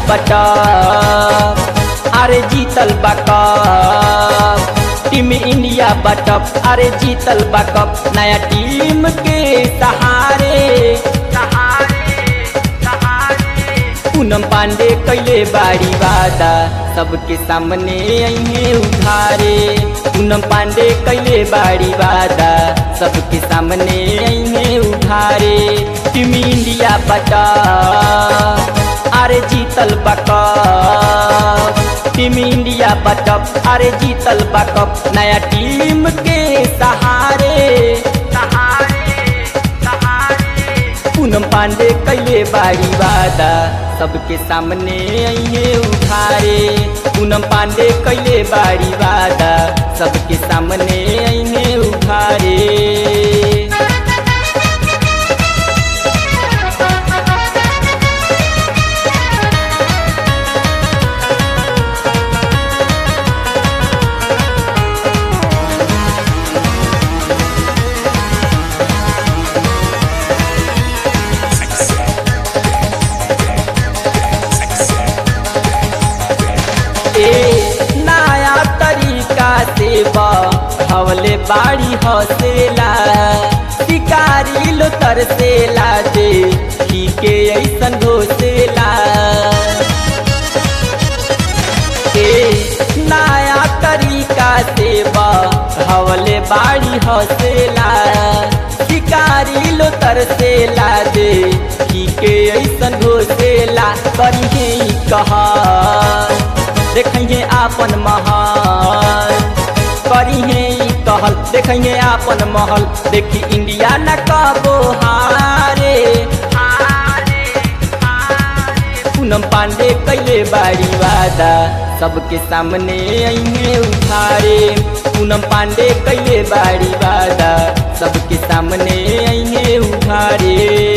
बटा अरे जीतल बा कप टीम इंडिया बटप अरे जीतल बा कप नया टीम के सहारे पूनम पांडे कैले बाड़ी वादा सबके सामने अहे उधारे पूनम पांडे कैले बाड़ी वादा सबके सामने अहे उधारे टीम इंडिया बटा अरे जीतल बका टीम इंडिया बटप अरे जीतल बकप नया टीम के सहारे पूनम पांडे कैले बाड़ी वादा सबके सामने अहे उधारे पूनम पांडे कैले बाड़ी वादा सबके सामने अहे उधारे ए नया तरीका से हवले बाड़ी हसेला शिकारी लो तरसेला दे के ऐसन घोसेला ए नया तरीका से हवले बाड़ी हसेला शिकारी लो तरसेला दे के ऐसन घोसेला करिहे कहा देखिए आपन महल करिहे कहल देखिए आपन महल देखी इंडिया न कबो हारे पूनम पांडे कैले बाड़ी वादा सबके सामने अहे उधारे पूनम पांडे कैले बाड़ी वादा सबके सामने अहे उधारे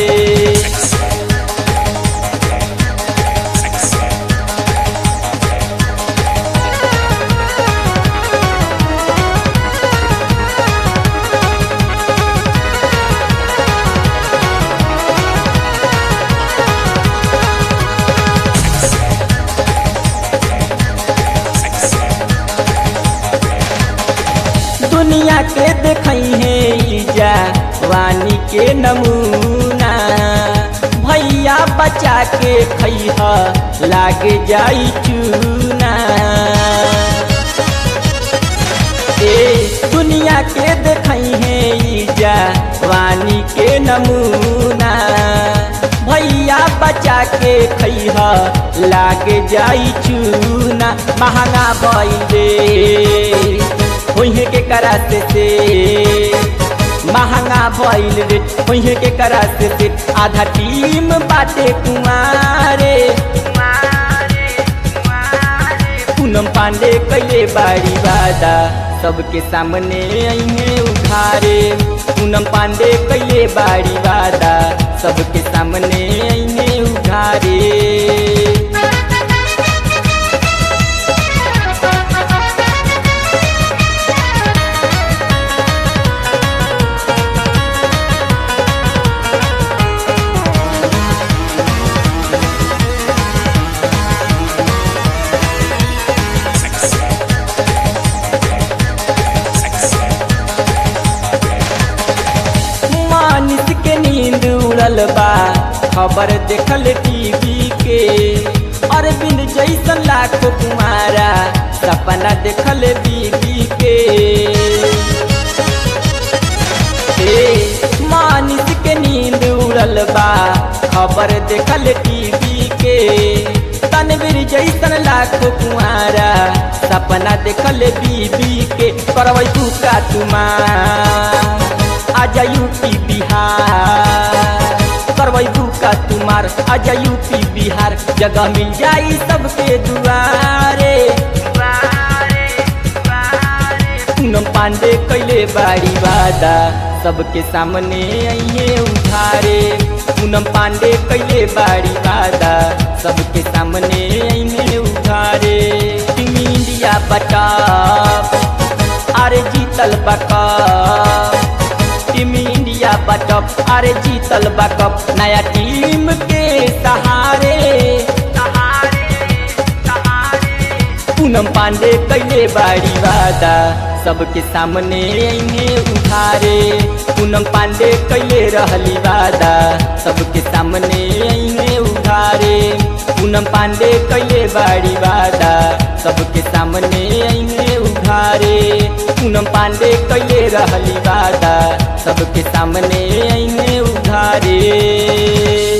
दुनिया के देखई है ईजा वानी के नमूना भैया बचा के खैह लागे जाई चूना ए दुनिया के देखई है ईजा वानी के नमूना भैया बचा के खैह लागे जाई चूना महंगा भइले होइहे के कराते से महंगा भइल रे होइहे के कराते से आधा टीम बाटे कुमारे पूनम पांडे कैले बाड़ी वादा सबके सामने अहे उधारे पूनम पांडे कैले बाड़ी वादा सबके सामने अहे उधारे मानिस के नींद उड़ल बा खबर देखल टीवी के अरविंद जैसन लाखो कुमारा सपना देखल बीबी के ए मानिस के नींद उड़ल बा खबर देखल टीवी के तनवीर जैसन लाखो कुमारा सपना देखल बीबी के करवै तू का तुमार आजा यूपी बिहार करवै का तुम्हार आजा यूपी बिहार जगह मिल जाई सबके दुआरे पूनम पांडे कैले बाड़ी वादा सबके सामने अहे उधारे पूनम पांडे कैले बाड़ी वादा सबके सामने अहे उधारे टीम इंडिया बटा अरे जीतल बका टीम इंडिया बटप अरे जीतल बकप नया टीम के सहारे पूनम पांडे कैले बाड़ी वादा सबके सामने अइने उधारे पूनम पांडे कैले रहली वादा सबके सामने अइने उधारे पूनम पांडे कैले बाड़ी वादा सबके सामने अइने उधारे पूनम पांडे कैले रहली वादा सबके सामने अइने उधारे